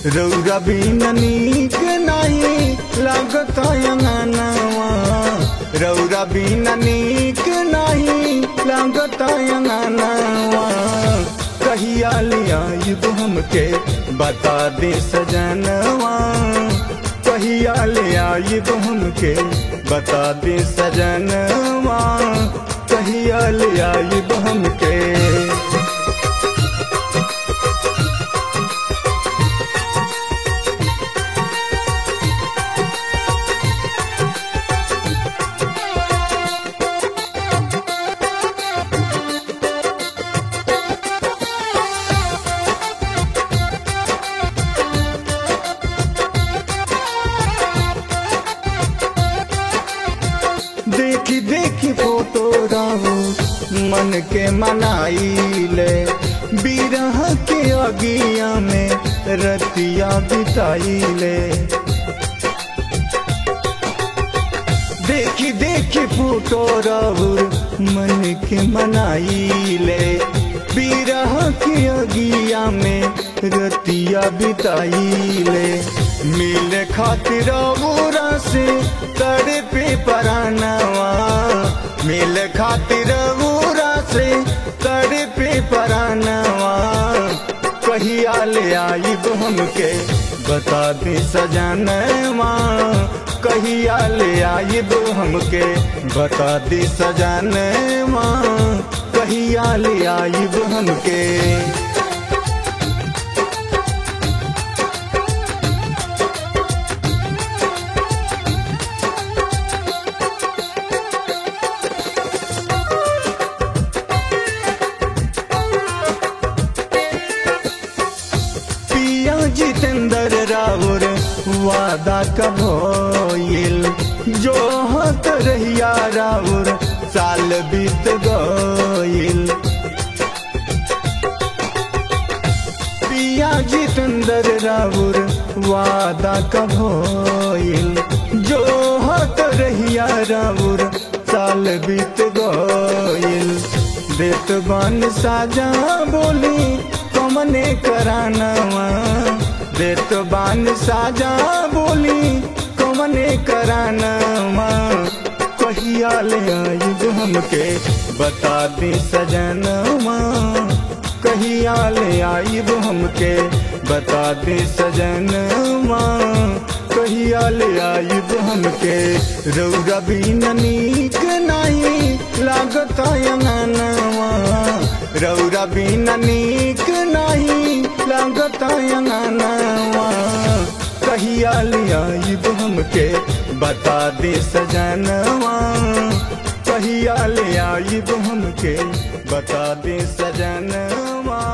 रौरा बिन नीक नहीं लागत अंगनवा रौरा बिन नीक नहीं लागत अंगनवा कहिया लिया युग हमके बता दे सजनवा कहिया ले आइब हमके बता दे सजनवा कहिया ले आइब हमके देखी देखी फोटो रहू मन के मनाइले बिरह के अगिया में रतिया बिताइले देखी देखी फोटो रहू मन के मनाइले बिरह के अगिया में रतिया बिताइले मिल खातिर औरा से तड़े पे परानवा मिल खातिर औरा से तड़े पे परानवा कहिया ले आइब हमके बता दे सजनवा कहिया ले आइब हमके बता दे सजनवा कहिया ले आइब हमके पिया जितेंद्र राउर वादा कब होइल जो हत रहिया राउर साल बीत गइल पिया जितेंद्र राउर वादा कब होइल जो हत रहिया राउर साल बीत गइल देत बन साजा बोली कमने करानवा देत बान साजा बोली कमने करानवा कहिया ले आइब हमके बता दे सजनवा कहिया ले आइब हमके बता दे सजनवा कहिया ले आइब हमके रौरा बिन नीक नहीं लागत अंगनवा रौरा बिन नीक नहीं लागत अंगनवा कहिया ले आइब हमके बता दे सजनवा कहिया ले आइब हमके बता दे सजनवा